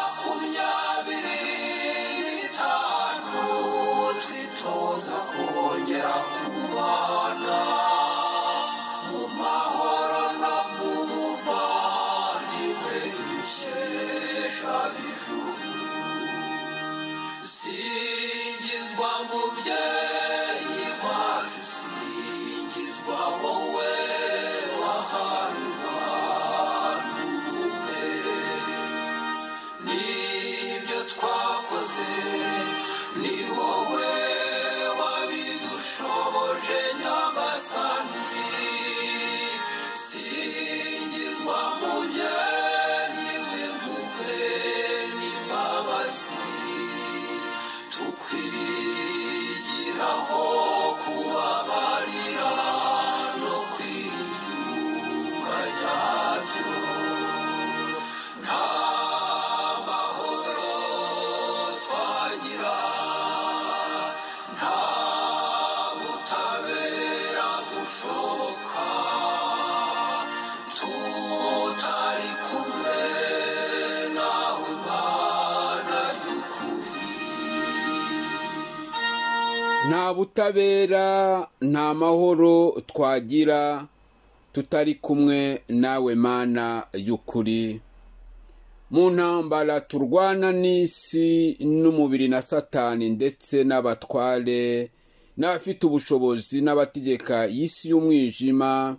makumyabiri n'itanu twitoza kongera kubana mu mahoro no mu buvandimwe dukesha ijuru singizwa mubyeyi wacu singizwa wowe wahaye abantu ubumwe nibyo twakoze ni wowe wabidushoboje nyagasani singizwa mubyeyi w'impuhwe n'imbabazi tukwigiraho kubabarira no kwiyunga nyabyo nta mahoro twagira nta butabera bushoboka tutari kumwe nawe mana y'ukuri nta butabera nta mahoro twagira tutari kumwe nawe mana y'ukuri mu ntambara turwana n'isi n'umubiri na satani ndetse n'abatware n'abafite ubushobozi n'abategeka y'isi y'umwijima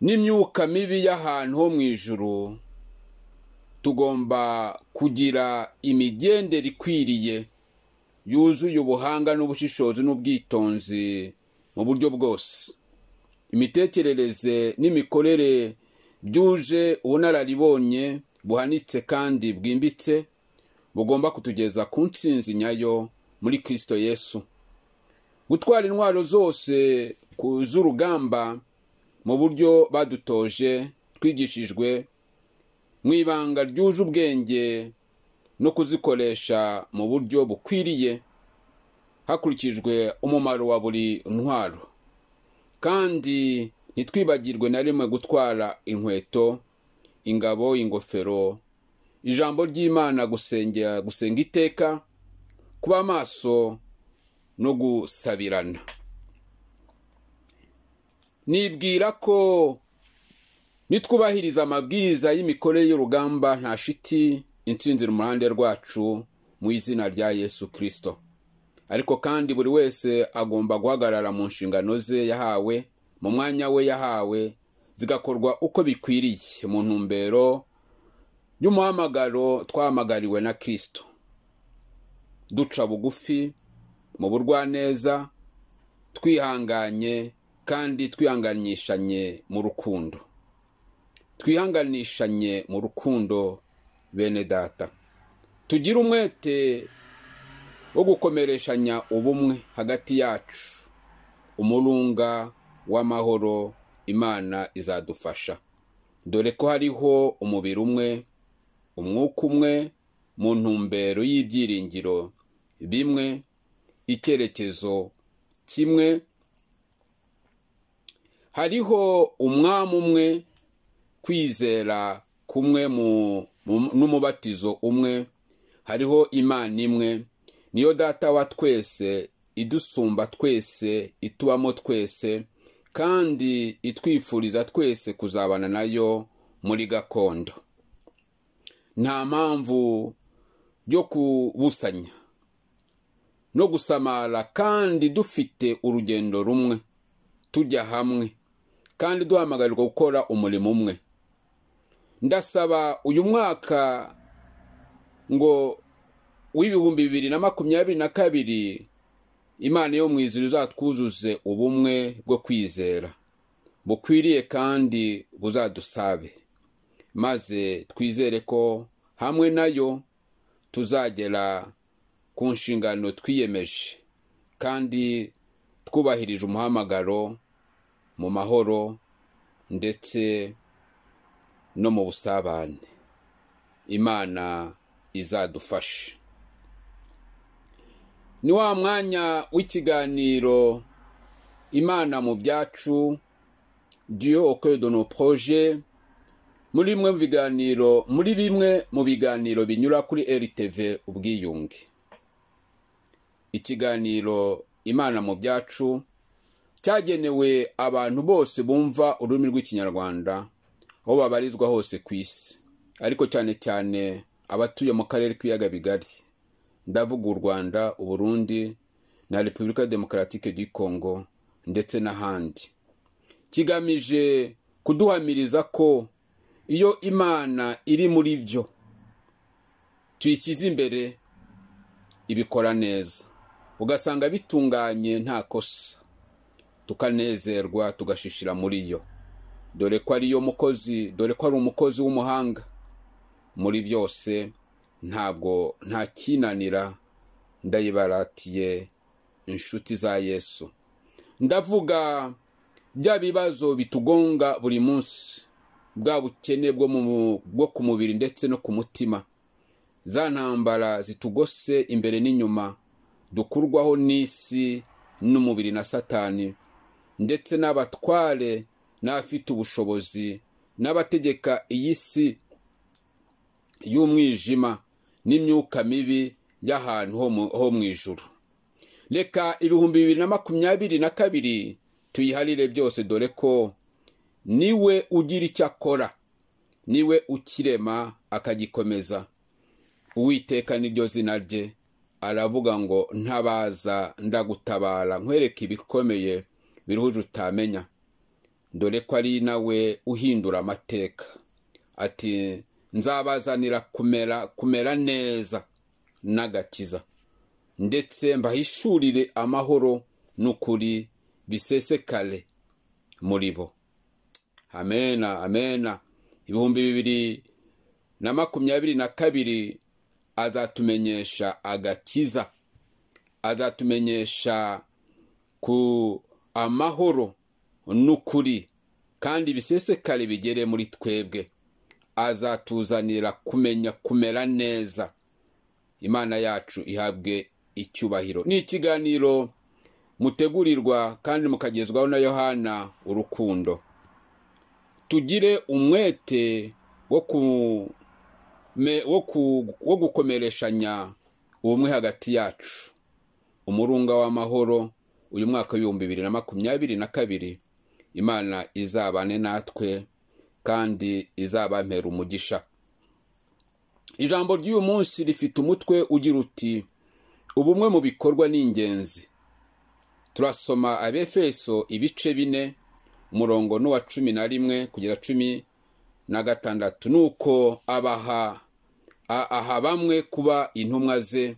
n'imyuka mibi y'ahantu ho mu ijuru tugomba kugira imigendere ikwiriye yuzuye ubuhanga n'ubushishozi n'ubwitonzi mu buryo bwose imitekerereze n'imikorere byuje ubunararibonye buhanitse kandi bwimbitse bugomba kutugeza ku ntsinzi nyayo muri kirisito yesu gutwara intwaro zose ku z'urugamba mu buryo badutoje twigishijwe mu ibanga ryuje ubwenge no kuzikoresha mu buryo bukwiriye hakurikijwe umumaro wa buri ntwaro kandi ntitwibagirwe na rimwe gutwara inkweto ingabo ingofero ijambo ry'imana gusengera gusenga iteka kuba amaso no gusabirana nibwira ko nitwubahiriza amabwiriza y'imikorere y'urugamba nta shiti insinzi mu ruhande rwacu mu izina rya yesu kirisito ariko kandi buri wese agomba guhagarara mu nshingano ze yahawe mu mwanya we yahawe zigakorwa uko bikwiriye mu ntumbero y'umuhamagaro twahamagariwe na kirisito duca bugufi mu burwaneza twihanganye kandi twihanganyishanye mu rukundo twihanganishanye mu rukundo bene data tugire umwete wo gukomereshanya ubumwe hagati yacu umurunga w'amahoro imana izadufasha dore ko hariho umubiri umwe umwuka umwe mu ntumbero y'ibyiringiro bimwe icyerekezo kimwe hariho umwami umwe kwizera kumwe mu- mu- n'umubatizo umwe hariho imana imwe niyo data wa twese idusumba twese itubamo twese kandi itwifuriza twese kuzabana nayo muri gakondo nta mpamvu yo kubusanya no gusamara kandi dufite urugendo rumwe tujya hamwe kandi duhamagarirwa gukora umurimo umwe ndasaba uyu mwaka ngo w'ibihumbi bibiri na makumyabiri na kabiri imana yo mu ijuru izatwuzuze ubumwe bwo kwizera bukwiriye kandi buzadusabe maze twizere ko hamwe nayo tuzagera ku nshingano twiyemeje kandi twubahirije umuhamagaro mu mahoro ndetse no mu busabane imana izadufashe ni wa mwanya w'ikiganiro imana mu byacu diyo okedo no poroje muri bimwe mu biganiro muri bimwe mu biganiro binyura kuri RTV ubwiyunge ikiganiro imana mu byacu cyagenewe abantu bose bumva ururimi rw'ikinyarwanda aho babarizwa hose ku isi ariko cyane cyane abatuye mu karere k'ibiyaga bigari ndavuga u rwanda uburundi na repubulika demokaratike du congo ndetse n'ahandi kigamije kuduhamiriza ko iyo imana iri muri byo tuyishyize imbere ibikora neza ugasanga bitunganye nta kosa tukanezerwa tugashishira muri yo dore ko ariyo mukozi dore ko ari umukozi w'umuhanga muri byose ntabwo ntakinanira ndayibaratiye inshuti za yesu ndavuga bya bibazo bitugonga buri munsi bwa bukene bwo mu- bwo ku mubiri ndetse no ku mutima za ntambara zitugose imbere n'inyuma dukurwaho n'isi n'umubiri na satani ndetse n'abatware n'abafite ubushobozi n'abategeka iyi si y'umwijima n'imyuka mibi y'ahantu ho mu- ho mu ijuru reka ibihumbi bibiri na makumyabiri na kabiri tuyiharire byose dore ko niwe ugira icyo akora niwe ukirema akagikomeza uwiteka niryo zina rye aravuga ngo ntabaza ndagutabara nkwereke ibikomeye biruhuje utamenya dore ko ari nawe uhindura amateka ati nzabazanira kumera kumera neza n'agakiza ndetse mbahishurire amahoro n'ukuri bisesekare muri bo amena amena ibihumbi bibiri na makumyabiri na kabiri azatumenyesha agakiza azatumenyesha ku amahoro n'ukuri kandi bisesekare bigere muri twebwe azatuzanira kumenya kumera neza imana yacu ihabwe icyubahiro ni ikiganiro mutegurirwa kandi mukagezwaho na yohana urukundo tugire umwete wo ku- me- wo ku- wo gukomereshanya ubumwe hagati yacu umurunga w'amahoro uyu mwaka w'ibihumbi bibiri na makumyabiri na kabiri imana izabane natwe kandi izabampera umugisha ijambo ry'uyu munsi rifite umutwe ugira uti ubumwe mu bikorwa ni ingenzi turasoma abefeso ibice bine umurongo n'uwa cumi na rimwe kugera cumi na gatandatu nuko abaha a- aha bamwe kuba intumwa ze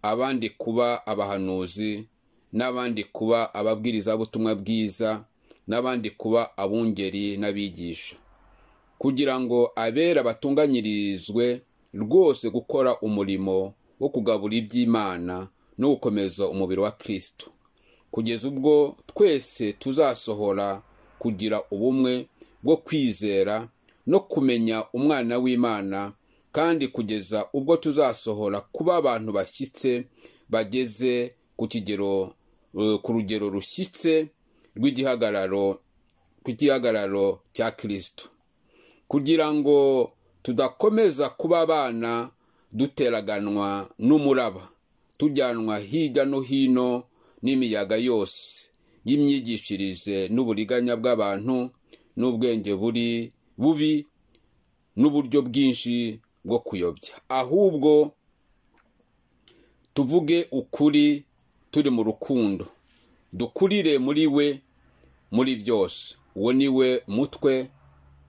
abandi kuba abahanuzi n'abandi kuba ababwirizabutumwa bwiza n'abandi kuba abungeri n'abigisha kugira ngo abera batunganyirizwe rwose gukora umurimo wo kugabura iby'imana no gukomeza umubiri wa kristo kugeza ubwo twese tuzasohora kugira ubumwe bwo kwizera no kumenya umwana w'imana kandi kugeza ubwo tuzasohora kuba abantu bashyitse bageze ku kigero eh, ku rugero rushyitse rw'igihagararo rw'igihagararo cya kristo kugira ngo tudakomeza kuba abana duteraganwa n'umuraba tujyanwa hirya no hino n'imiyaga yose y'imyigishirize n'uburiganya bw'abantu n'ubwenge buri bubi n'uburyo bwinshi bwo kuyobya ahubwo tuvuge ukuri turi mu rukundo dukurire muri we muri byose uwo ni we mutwe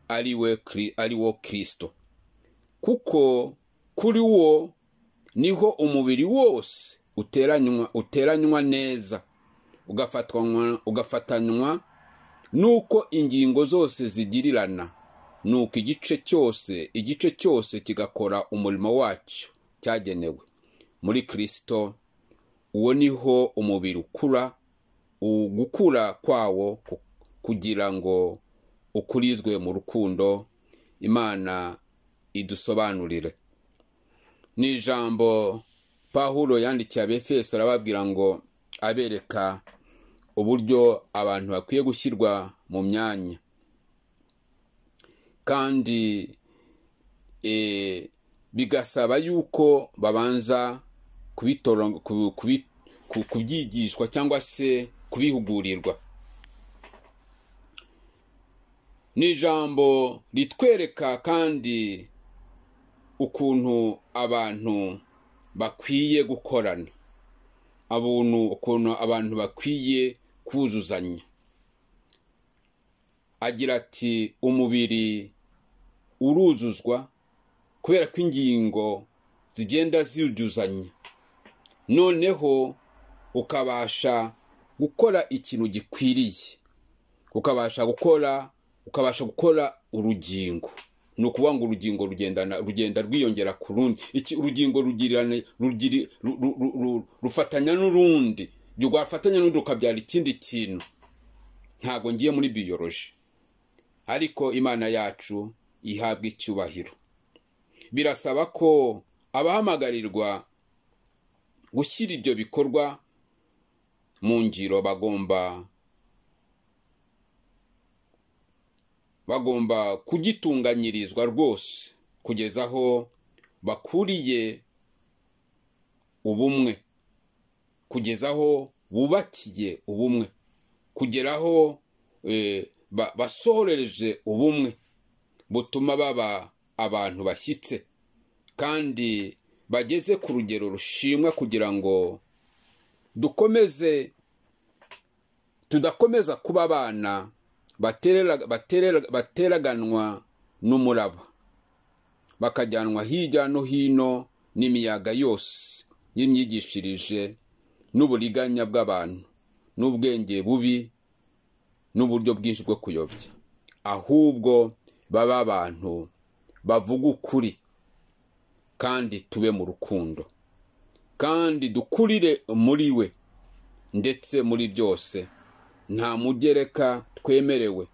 ari we Kri- ari wo kirisito kuko kuri wo niho umubiri wose uteranywa uteranywa neza ugafatwa- ugafatanywa nuko ingingo zose zigirirana nuko igice cyose igice cyose kigakora umurimo wacyo cyagenewe muri kirisito uwo niho umubiri ukura ugukura kwawo ku- kugira ngo ukurizwe mu rukundo imana idusobanurire ni ijambo pahuro yandikiye abefeso arababwira ngo abereka uburyo abantu bakwiye gushyirwa mu myanya kandi eh, bigasaba yuko babanza kubitoro- ku- kubi- ku- kubyigishwa cyangwa se kubihugurirwa ni ijambo ritwereka kandi ukuntu abantu bakwiye gukorana abantu ukuntu abantu bakwiye kuzuzanya agira ati umubiri uruzuzwa kubera ko ingingo zigenda ziwujuzanya noneho ukabasha gukora ikintu gikwiriye ukabasha gukora ukabasha gukora urugingo ni ukuvuga ngo urugingo rugendana rugenda rwiyongera ku rundi iki urugingo rugirana rugiri- ru- ru- ru- ru- rufatanya n'urundi rwafatanya n'urundi rukabyara ikindi kintu ntabwo ngiye muri biyoroji ariko imana yacu ihabwa icyubahiro birasaba ko abahamagarirwa gushyira ibyo bikorwa mu ngiro bagomba bagomba kugitunganyirizwa rwose kugeza aho bakuriye ubumwe kugeza aho bubakiye ubumwe kugera aho eh, ba- basohorereje ubumwe butuma baba abantu bashyitse kandi bageze ku rugero rushimwa kugira ngo dukomeze tudakomeza kuba abana baterera- baterera- bateraganwa n'umuraba bakajyanwa hirya no hino n'imiyaga yose y'imyigishirije n'uburiganya bw'abantu n'ubwenge bubi n'uburyo bwinshi bwo kuyobya ahubwo babe abantu bavuga ukuri kandi tube mu rukundo kandi dukurire muri we ndetse muri byose nta mugereka twemerewe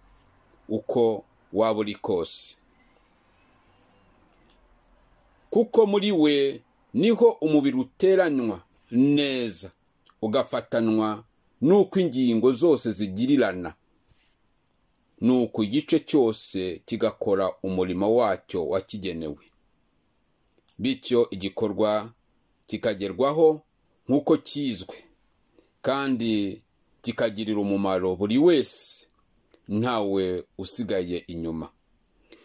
uko waba uri kose kuko muri we niho umubiri uteranywa neza ugafatanwa n'uko ingingo zose zigirirana nuko igice cyose kigakora umurimo wacyo wakigenewe bityo igikorwa kikagerwaho nk'uko kizwe kandi kikagirira umumaro buri wese ntawe usigaye inyuma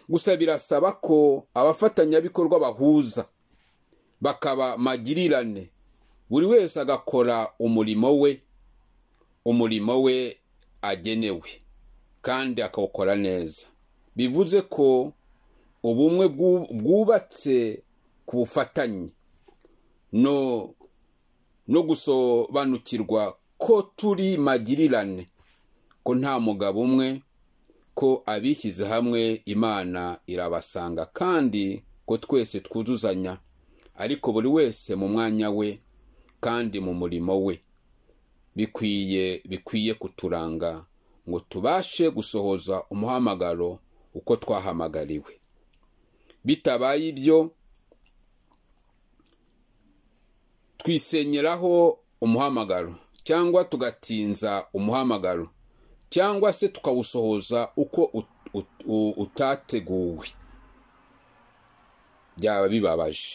gusa birasaba ko abafatanyabikorwa bahuza bakaba magirirane buri wese agakora umurimo we umurimo we agenewe kandi akawukora neza bivuze ko ubumwe bwu- bwubatse ku bufatanye no no gusobanukirwa ko turi magirirane ko nta mugabo umwe ko abishyize hamwe imana irabasanga kandi ko twese twuzuzanya ariko buri wese mu mwanya we kandi mu murimo we bikwiye bikwiye kuturanga ngo tubashe gusohoza umuhamagaro uko twahamagariwe bitabaye ibyo twisenyeraho umuhamagaro cyangwa tugatinza umuhamagaro cyangwa se tukawusohoza uko ut- ut- u- utateguwe byaba bibabaje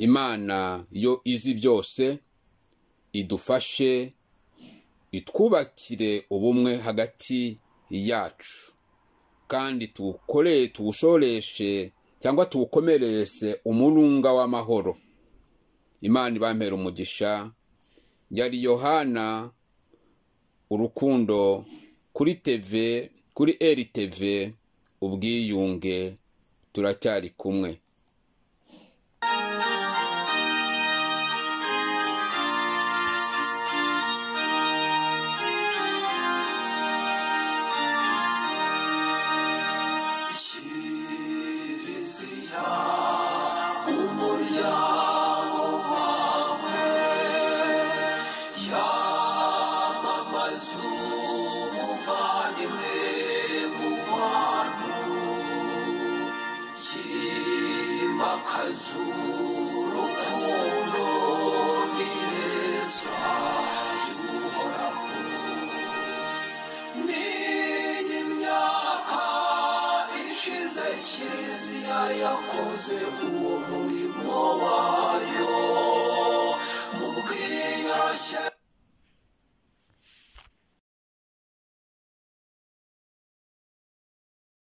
imana yo izi byose idufashe itwubakire ubumwe hagati yacu kandi tuwukoreye tuwushoreshe cyangwa tuwukomerese umurunga w'amahoro imana ibampera umugisha yari yohana urukundo kuri teve kuri rtv ubwiyunge turacyari kumwe kiliziya umuryango wawe yamamaza umuvandimwe mu bantu kiliziya wakoze uwo